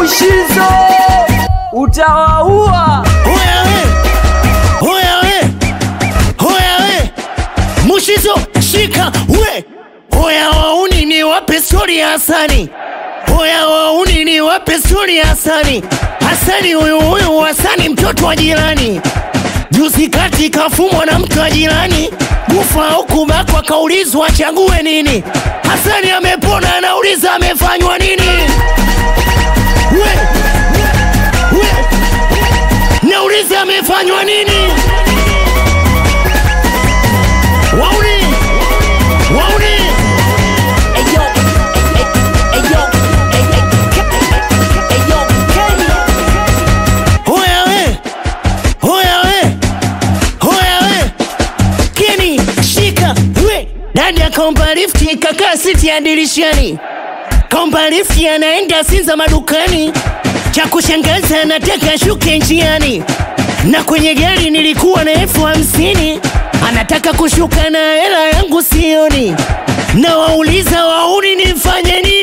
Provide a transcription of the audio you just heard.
Mushizo utawaua. Hoya we, hoya we, hoya we, Mushizo shika we, hoya wauni ni wape stori ya Hasani, hoya wauni ni wape stori ya Hasani. Hasani huyu huyu Hasani mtoto wa jirani, juzi kati kafumwa na mtu wa jirani, kufa au kubakwa, kaulizwa achague nini. Hasani amepona, anauliza amefanywa nini? we, we, Nauliza amefanywa nini? Wauni, wauni, hoya we, hoya we, hoya we, Keni shika we, dada kaomba lifti kakaa siti ya dirishani, kaomba lifti anaenda Sinza madukani, cha kushangaza anataka shuke njiani na kwenye gari nilikuwa na elfu hamsini anataka kushuka na hela yangu sioni, na wauliza wauni nifanye nini?